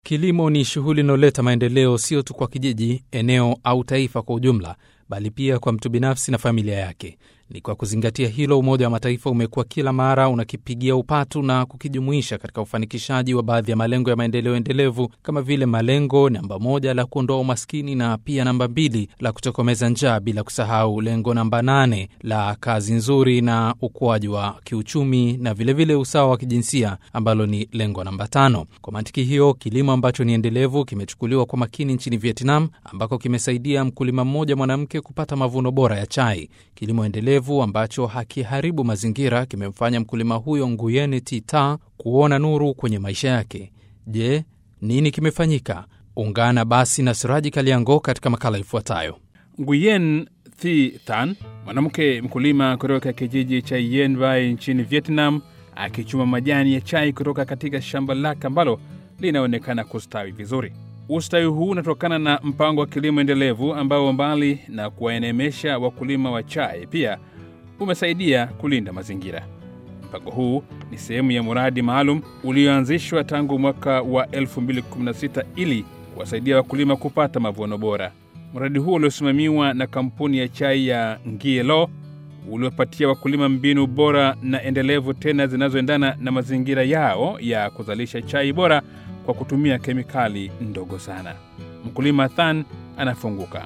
Kilimo ni shughuli inayoleta maendeleo sio tu kwa kijiji, eneo au taifa kwa ujumla, bali pia kwa mtu binafsi na familia yake. Ni kwa kuzingatia hilo, Umoja wa Mataifa umekuwa kila mara unakipigia upatu na kukijumuisha katika ufanikishaji wa baadhi ya malengo ya maendeleo endelevu kama vile malengo namba moja la kuondoa umaskini na pia namba mbili la kutokomeza njaa, bila kusahau lengo namba nane la kazi nzuri na ukuaji wa kiuchumi na vilevile vile usawa wa kijinsia ambalo ni lengo namba tano. Kwa mantiki hiyo, kilimo ambacho ni endelevu kimechukuliwa kwa makini nchini Vietnam, ambako kimesaidia mkulima mmoja mwanamke kupata mavuno bora ya chai. Kilimo endelevu ambacho hakiharibu mazingira kimemfanya mkulima huyo Nguyene Tita kuona nuru kwenye maisha yake. Je, nini kimefanyika? Ungana basi na Siraji Kaliango katika makala ifuatayo. Nguyen Thi Than, mwanamke mkulima kutoka kijiji cha Yen Vai nchini Vietnam, akichuma majani ya chai kutoka katika shamba lake ambalo linaonekana kustawi vizuri. Ustawi huu unatokana na mpango wa kilimo endelevu ambao mbali na kuwaenemesha wakulima wa chai pia umesaidia kulinda mazingira. Mpango huu ni sehemu ya mradi maalum ulioanzishwa tangu mwaka wa 2016 ili kuwasaidia wakulima kupata mavuno bora. Mradi huo uliosimamiwa na kampuni ya chai ya Ngielo uliopatia wakulima mbinu bora na endelevu tena zinazoendana na mazingira yao ya kuzalisha chai bora kwa kutumia kemikali ndogo sana. Mkulima Than anafunguka.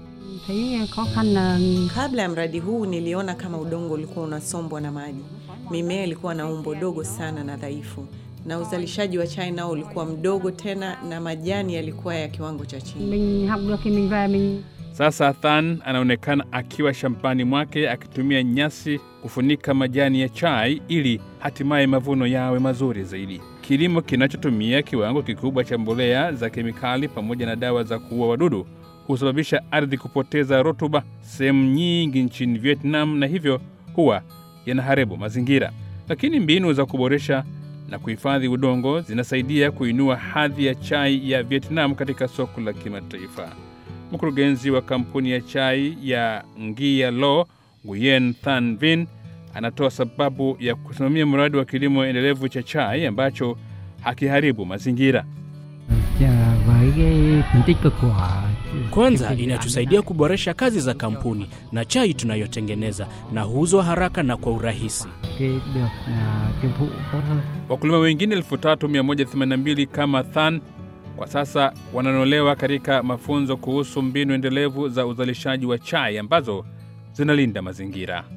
Kabla ya mradi huu niliona kama udongo ulikuwa unasombwa na maji, mimea ilikuwa na umbo dogo sana na dhaifu, na uzalishaji wa chai nao ulikuwa mdogo tena, na majani yalikuwa ya kiwango cha chini. Sasa Than anaonekana akiwa shambani mwake akitumia nyasi kufunika majani ya chai ili hatimaye mavuno yawe mazuri zaidi. Kilimo kinachotumia kiwango kikubwa cha mbolea za kemikali pamoja na dawa za kuua wadudu husababisha ardhi kupoteza rutuba sehemu nyingi nchini Vietnam, na hivyo huwa yanaharibu mazingira. Lakini mbinu za kuboresha na kuhifadhi udongo zinasaidia kuinua hadhi ya chai ya Vietnam katika soko la kimataifa. Mkurugenzi wa kampuni ya chai ya Ngia Lo, Nguyen Than Vin, anatoa sababu ya kusimamia mradi wa kilimo endelevu cha chai ambacho hakiharibu mazingira. Kwanza inatusaidia kuboresha kazi za kampuni na chai tunayotengeneza na huuzwa haraka na kwa urahisi. Wakulima wengine 3182 kama Than kwa sasa wananolewa katika mafunzo kuhusu mbinu endelevu za uzalishaji wa chai ambazo zinalinda mazingira.